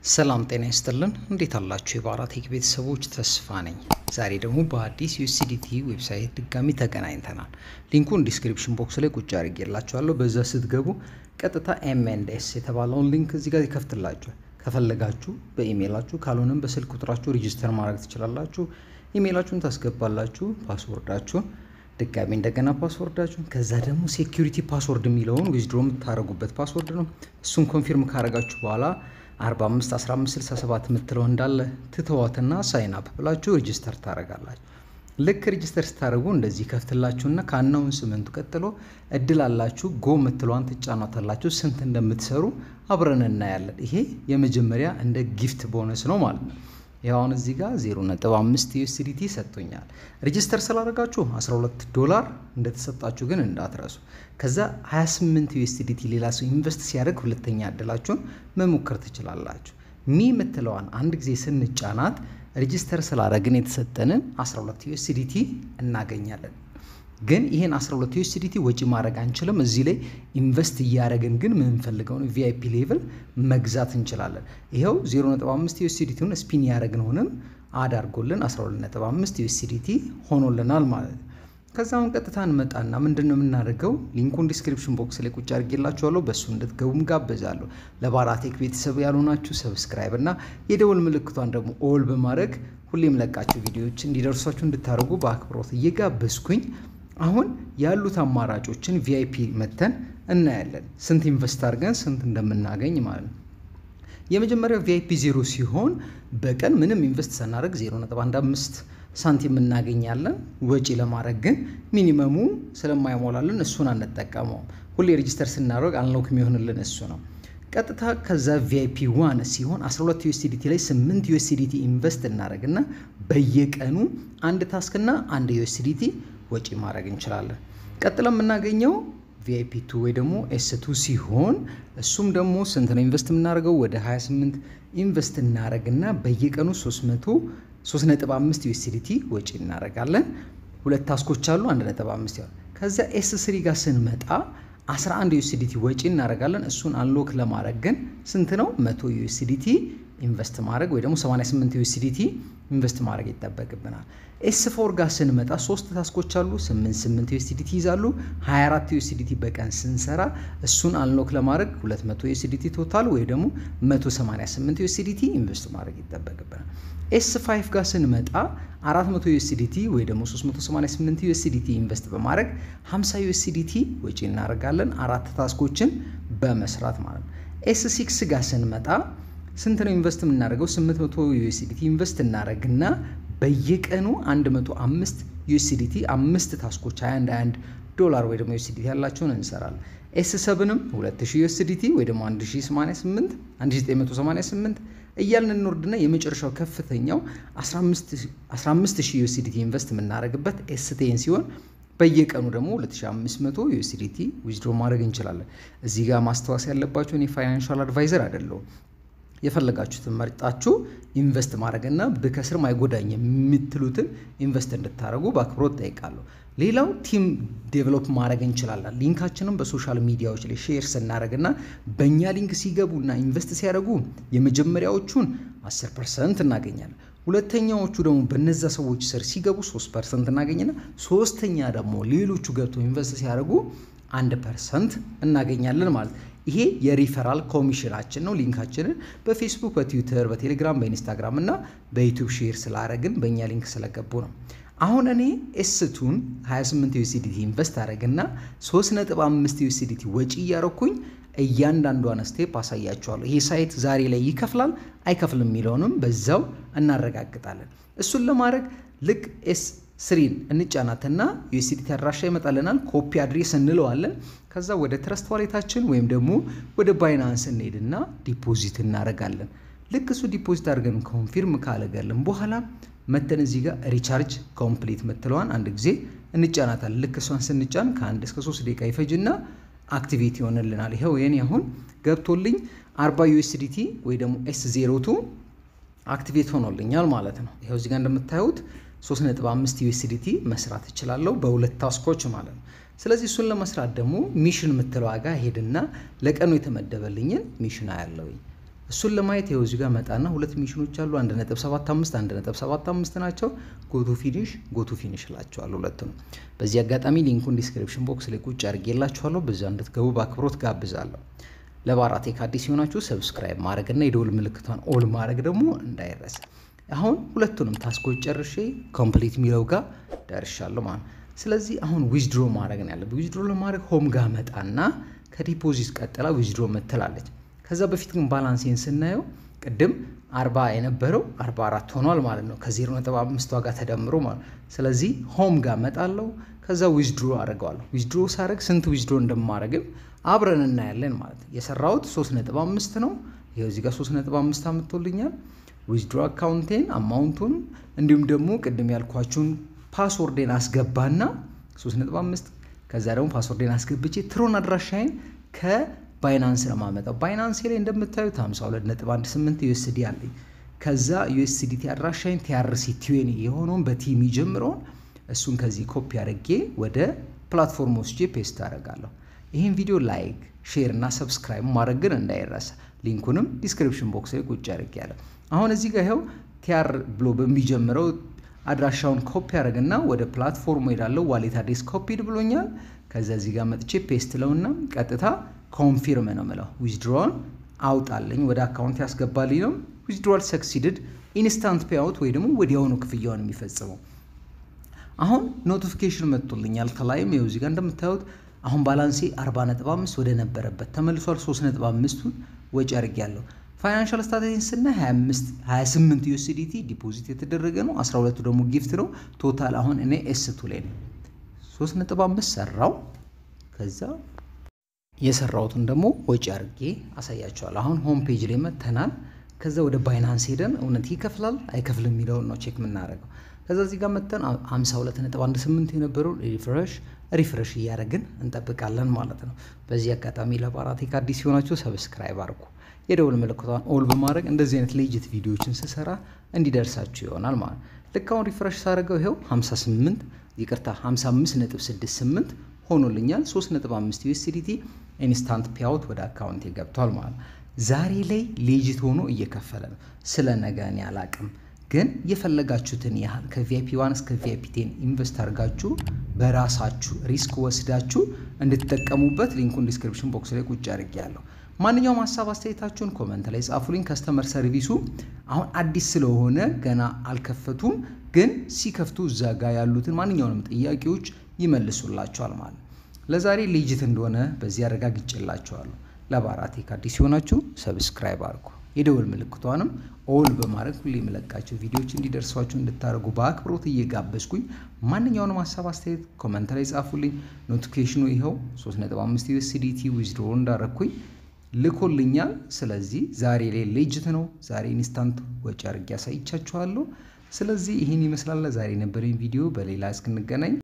ሰላም ጤና ይስጥልን። እንዴት አላችሁ? የባራቴክ ቤተሰቦች ተስፋ ነኝ። ዛሬ ደግሞ በአዲስ ዩኤስዲቲ ዌብሳይት ድጋሚ ተገናኝተናል። ሊንኩን ዲስክሪፕሽን ቦክስ ላይ ቁጭ አድርጌላችኋለሁ። በዛ ስትገቡ ቀጥታ ኤምኤንኤስ የተባለውን ሊንክ እዚህ ጋር ይከፍትላችኋል። ከፈለጋችሁ በኢሜይላችሁ ካልሆነም በስልክ ቁጥራችሁ ሬጂስተር ማድረግ ትችላላችሁ። ኢሜይላችሁን ታስገባላችሁ፣ ፓስወርዳችሁን ድጋሚ እንደገና ፓስወርዳችሁን ከዛ ደግሞ ሴኪሪቲ ፓስወርድ የሚለውን ዊዝድሮ የምታደርጉበት ፓስወርድ ነው። እሱን ኮንፊርም ካደረጋችሁ በኋላ 45 15 67 የምትለው እንዳለ ትተዋትና ሳይን አፕ ብላችሁ ሬጂስተር ታደርጋላችሁ። ልክ ሬጂስተር ስታደርጉ እንደዚህ ከፍትላችሁና ከአናውን ስምንቱ ቀጥሎ እድል አላችሁ ጎ የምትለዋን ትጫኗታላችሁ። ስንት እንደምትሰሩ አብረን እናያለን። ይሄ የመጀመሪያ እንደ ጊፍት ቦነስ ነው ማለት ነው። ያሁን እዚህ ጋር 0.5 ዩኤስዲቲ ሰጥቶኛል። ሬጂስተር ስላደረጋችሁ 12 ዶላር እንደተሰጣችሁ ግን እንዳትረሱ። ከዛ 28 ዩኤስዲቲ ሌላ ሰው ኢንቨስት ሲያደርግ ሁለተኛ እድላችሁን መሞከር ትችላላችሁ። ሚ የምትለዋን አንድ ጊዜ ስንጫናት ሬጂስተር ስላደረግን የተሰጠንን 12 ዩኤስዲቲ እናገኛለን። ግን ይህን 12 ዩኤስዲቲ ወጪ ማድረግ አንችልም። እዚህ ላይ ኢንቨስት እያደረግን ግን የምንፈልገውን ቪአይፒ ሌቭል መግዛት እንችላለን። ይኸው 0.5 ዩኤስዲቲውን ስፒን ያደረግነውንም አድ አድርጎልን 12.5 ዩኤስዲቲ ሆኖልናል ማለት ነው። ከዛውን ቀጥታ እንመጣና ምንድን ነው የምናደርገው? ሊንኩን ዲስክሪፕሽን ቦክስ ላይ ቁጭ አድርጌላችኋለሁ። በእሱ እንድትገቡም ጋብዛለሁ። ለባራቴክ ቤተሰብ ያልሆናችሁ ሰብስክራይብ እና የደወል ምልክቷን ደግሞ ኦል በማድረግ ሁሌም ለቃችሁ ቪዲዮዎች እንዲደርሷችሁ እንድታደርጉ በአክብሮት እየጋበዝኩኝ አሁን ያሉት አማራጮችን ቪአይፒ መተን እናያለን። ስንት ኢንቨስት አድርገን ስንት እንደምናገኝ ማለት ነው። የመጀመሪያው ቪአይፒ ዜሮ ሲሆን በቀን ምንም ኢንቨስት ሳናደርግ 0.15 ሳንቲም እናገኛለን። ወጪ ለማድረግ ግን ሚኒመሙ ስለማይሞላልን እሱን አንጠቀመውም። ሁሌ ሬጂስተር ስናደርግ አንሎክ የሚሆንልን እሱ ነው። ቀጥታ ከዛ ቪአይፒ ዋን ሲሆን 12 ዩኤስዲቲ ላይ 8 ዩኤስዲቲ ኢንቨስት እናደርግና በየቀኑ አንድ ታስክና አንድ ዩኤስዲቲ ወጪ ማድረግ እንችላለን። ቀጥለ የምናገኘው ቪአይፒ ቱ ወይ ደግሞ ኤስ ቱ ሲሆን እሱም ደግሞ ስንት ነው ኢንቨስት የምናደርገው? ወደ 28 ኢንቨስት እናደርግና በየቀኑ 300 3.5 ዩኤስዲቲ ወጪ እናደርጋለን። ሁለት ታስኮች አሉ 1.5 ያው ከዚያ ኤስ ስሪ ጋር ስንመጣ 11 ዩኤስዲቲ ወጪ እናደርጋለን። እሱን አንሎክ ለማድረግ ግን ስንት ነው 100 ዩኤስዲቲ ኢንቨስት ማድረግ ወይ ደግሞ 88 ዩኤስዲቲ ኢንቨስት ማድረግ ይጠበቅብናል። ኤስ ፎር ጋር ስንመጣ ሶስት ታስኮች አሉ 88 ዩኤስዲቲ ይዛሉ። 24 ዩኤስዲቲ በቀን ስንሰራ እሱን አንሎክ ለማድረግ 200 ዩኤስዲቲ ቶታል ወይ ደግሞ 188 ዩኤስዲቲ ኢንቨስት ማድረግ ይጠበቅብናል። ኤስ 5 ጋር ስንመጣ 400 ዩኤስዲቲ ወይ ደግሞ 388 ዩኤስዲቲ ኢንቨስት በማድረግ 50 ዩኤስዲቲ ወጪ እናደርጋለን አራት ታስኮችን በመስራት ማለት ነው። ኤስ 6 ጋር ስንመጣ ስንት ነው ኢንቨስት የምናደርገው? 800 ዩኤስዲቲ ኢንቨስት እናደርግና በየቀኑ 105 ዩኤስዲቲ አምስት ታስኮች 21 21 ዶላር ወይ ደግሞ ዩኤስዲቲ ያላቸውን እንሰራለን። ኤስ ሰብንም 2000 ዩኤስዲቲ ወይ ደግሞ 1088 1988 እያልን እንወርድና የመጨረሻው ከፍተኛው 15000 ዩኤስዲቲ ኢንቨስት የምናደርግበት ኤስ ቴን ሲሆን በየቀኑ ደግሞ 2500 ዩኤስዲቲ ዊዝድሮ ማድረግ እንችላለን። እዚህ ጋር ማስታወስ ያለባቸው እኔ ፋይናንሻል አድቫይዘር አይደለሁም። የፈለጋችሁትን መርጣችሁ ኢንቨስት ማድረግና ብከስር ማይጎዳኝ የምትሉትን ኢንቨስት እንድታደርጉ በአክብሮት ጠይቃለሁ። ሌላው ቲም ዴቨሎፕ ማድረግ እንችላለን። ሊንካችንም በሶሻል ሚዲያዎች ላይ ሼር ስናደርግና በእኛ ሊንክ ሲገቡና ኢንቨስት ሲያደርጉ የመጀመሪያዎቹን 10 ፐርሰንት እናገኛለን። ሁለተኛዎቹ ደግሞ በነዛ ሰዎች ስር ሲገቡ 3 ፐርሰንት እናገኝና ሶስተኛ ደግሞ ሌሎቹ ገብተው ኢንቨስት ሲያደርጉ አንድ ፐርሰንት እናገኛለን ማለት ይሄ የሪፈራል ኮሚሽናችን ነው። ሊንካችንን በፌስቡክ፣ በትዊተር፣ በቴሌግራም፣ በኢንስታግራም እና በዩቱብ ሼር ስላደረግን በእኛ ሊንክ ስለገቡ ነው። አሁን እኔ ኤስቱን 28 ዩኤስዲቲ ኢንቨስት አደረግና 3.5 ዩኤስዲቲ ወጪ እያረኩኝ እያንዳንዷን ስቴፕ አሳያቸዋለሁ። ይሄ ሳይት ዛሬ ላይ ይከፍላል አይከፍልም የሚለውንም በዛው እናረጋግጣለን። እሱን ለማድረግ ልክ ኤስ ስሪን እንጫናትና ዩኤስዲቲ አድራሻ ይመጣልናል። ኮፒ አድሬስ እንለዋለን። ከዛ ወደ ትረስት ዋሌታችን ወይም ደግሞ ወደ ባይናንስ እንሄድና ዲፖዚት እናደርጋለን። ልክ እሱ ዲፖዚት አድርገን ኮንፊርም ካለገልን በኋላ መተን እዚህ ጋር ሪቻርጅ ኮምፕሊት ምትለዋን አንድ ጊዜ እንጫናታለን። ልክ እሷን ስንጫን ከአንድ እስከ ሶስት ደቂቃ ይፈጅና አክቲቬት ይሆንልናል። ይኸው የኔ አሁን ገብቶልኝ 40 ዩኤስዲቲ ወይ ደግሞ ኤስ ዜሮቱ አክቲቬት ሆኖልኛል ማለት ነው። ይኸው እዚህ ጋር እንደምታዩት 3.5 ዩኤስዲቲ መስራት እችላለሁ በሁለት ታስኮች ማለት ነው። ስለዚህ እሱን ለመስራት ደግሞ ሚሽን የምትለው ዋጋ ሄድና ለቀኑ የተመደበልኝን ሚሽን አያለውኝ እሱን ለማየት ይኸው እዚህ ጋር መጣና ሁለት ሚሽኖች አሉ። 1.75 1.75 ናቸው። ጎቱ ፊኒሽ ጎቱ ፊኒሽ እላቸዋለሁ ሁለቱንም። በዚህ አጋጣሚ ሊንኩን ዲስክሪፕሽን ቦክስ ላይ ቁጭ አድርጌላችኋለሁ። በዛ እንድትገቡ በአክብሮት ጋብዛለሁ። ለባራቴክ አዲስ የሆናችሁ ሰብስክራይብ ማድረግና የደውል ምልክቷን ኦል ማድረግ ደግሞ እንዳይረሳ። አሁን ሁለቱንም ታስኮች ጨርሼ ኮምፕሊት የሚለው ጋር ደርሻለሁ ማለት ነው። ስለዚህ አሁን ዊዝድሮ ማድረግ ነው ያለብኝ። ዊዝድሮ ለማድረግ ሆም ጋር መጣና ከዲፖዚት ቀጥላ ዊዝድሮ ምትላለች። ከዛ በፊት ግን ባላንሴን ስናየው ቅድም አርባ የነበረው አርባ አራት ሆኗል ማለት ነው ከዜሮ ነጥብ አምስት ዋጋ ተደምሮ ማለት ነው። ስለዚህ ሆም ጋር መጣለው ከዛ ዊዝድሮ አድርገዋለሁ። ዊዝድሮ ሳደርግ ስንት ዊዝድሮ እንደማደርግም አብረን እናያለን ማለት ነው። የሰራሁት ሶስት ነጥብ አምስት ነው። ይኸው እዚህ ጋር ሶስት ነጥብ አምስት አምጥቶልኛል። ዊዝድሮ አካውንቴን አማውንቱን እንዲሁም ደግሞ ቅድም ያልኳችሁን ፓስወርዴን አስገባና 3.5 ከዛ ደግሞ ፓስወርዴን አስገብቼ ትሮን አድራሻዬን ከባይናንስ ነው የማመጣው። ባይናንስ ላይ እንደምታዩት 52.18 ዩኤስዲ አለኝ። ከዛ ዩኤስዲቲ አድራሻዬን ቲአርሲ ቲዌኒ የሆነውን በቲ የሚጀምረውን እሱን ከዚህ ኮፒ አድርጌ ወደ ፕላትፎርም ወስጄ ፔስት አደርጋለሁ። ይህን ቪዲዮ ላይክ፣ ሼር እና ሰብስክራይብ ማድረግ ግን እንዳይረሳ። ሊንኩንም ዲስክሪፕሽን ቦክስ ላይ ቁጭ አድርጌያለሁ። አሁን እዚህ ጋር ይኸው ቲአር ብሎ በሚጀምረው አድራሻውን ኮፒ አድርግና ወደ ፕላትፎርሙ ሄዳለው። ዋሌት አድሬስ ኮፒድ ብሎኛል። ከዛ እዚህ ጋር መጥቼ ፔስት ለውና ቀጥታ ኮንፊርም ነው ምለው። ዊዝድሮዋል አውጣልኝ ወደ አካውንት ያስገባልኝ ነው። ዊዝድሮዋል ሰክሲድድ ኢንስታንት ፔአውት ወይ ደግሞ ወዲያውኑ ክፍያውን የሚፈጽመው። አሁን ኖቲፊኬሽን መጥቶልኛል ከላይም ይኸው እዚህ ጋር እንደምታዩት አሁን ባላንሴ 40.5 ወደ ነበረበት ተመልሷል። 3.5ቱን ወጪ አድርጌያለሁ። ፋይናንሻል ስታተሲን ስና 28 ዩኤስዲቲ ዲፖዚት የተደረገ ነው። 12ቱ ደግሞ ጊፍት ነው። ቶታል አሁን እኔ ኤስቱ ላይ ነው 3.5 ሰራው። ከዛ የሰራሁትን ደግሞ ወጪ አድርጌ አሳያቸዋል። አሁን ሆም ፔጅ ላይ መተናል። ከዛ ወደ ባይናንስ ሄደን እውነት ይከፍላል አይከፍልም የሚለውን ነው ቼክ የምናደርገው። ከዛ እዚህ ጋር መተን 52.18 የነበረውን ሪፍረሽ ሪፍረሽ እያደረግን እንጠብቃለን ማለት ነው። በዚህ አጋጣሚ ለባራቴክ አዲስ ሲሆናችሁ ሰብስክራይብ አድርጉ። የደውል ምልክቷን ኦል በማድረግ እንደዚህ አይነት ሌጅት ቪዲዮዎችን ስሰራ እንዲደርሳችሁ ይሆናል ማለት ነው። ልክ አሁን ሪፍረሽ ሳደርገው ይኸው 58 ይቅርታ 55.68 ሆኖልኛል። 3.5 ዩኤስዲቲ ኢንስታንት ፒያውት ወደ አካውንት ገብቷል ማለት ነው። ዛሬ ላይ ሌጅት ሆኖ እየከፈለ ነው። ስለ ነገ እኔ አላቅም፣ ግን የፈለጋችሁትን ያህል ከቪአይፒ ዋን እስከ ቪአይፒ ቴን ኢንቨስት አድርጋችሁ በራሳችሁ ሪስክ ወስዳችሁ እንድትጠቀሙበት ሊንኩን ዲስክሪፕሽን ቦክስ ላይ ቁጭ አድርጌያለሁ። ማንኛውም ሀሳብ አስተያየታችሁን ኮመንት ላይ ጻፉልኝ። ከስተመር ሰርቪሱ አሁን አዲስ ስለሆነ ገና አልከፈቱም፣ ግን ሲከፍቱ እዛ ጋር ያሉትን ማንኛውንም ጥያቄዎች ይመልሱላቸዋል ማለት ነው። ለዛሬ ሌጅት እንደሆነ በዚህ አረጋግጬላቸዋለሁ። ለባራቴክ አዲስ ሲሆናችሁ ሰብስክራይብ አድርጉ። የደወል ምልክቷንም ኦል በማድረግ ሁሌ የምለቃቸው ቪዲዮዎች እንዲደርሷችሁ እንድታደርጉ በአክብሮት እየጋበዝኩኝ ማንኛውንም ሀሳብ አስተያየት ኮመንት ላይ ጻፉልኝ። ኖቲፊኬሽኑ ይኸው 3.5 ዩኤስዲቲ ዊዝድሮ እንዳረግኩኝ ልኮልኛል። ስለዚህ ዛሬ ላይ ሌጅት ነው። ዛሬ ኢንስታንት ወጪ አድርጌ ያሳይቻችኋለሁ። ስለዚህ ይህን ይመስላል ዛሬ የነበረኝ ቪዲዮ። በሌላ እስክንገናኝ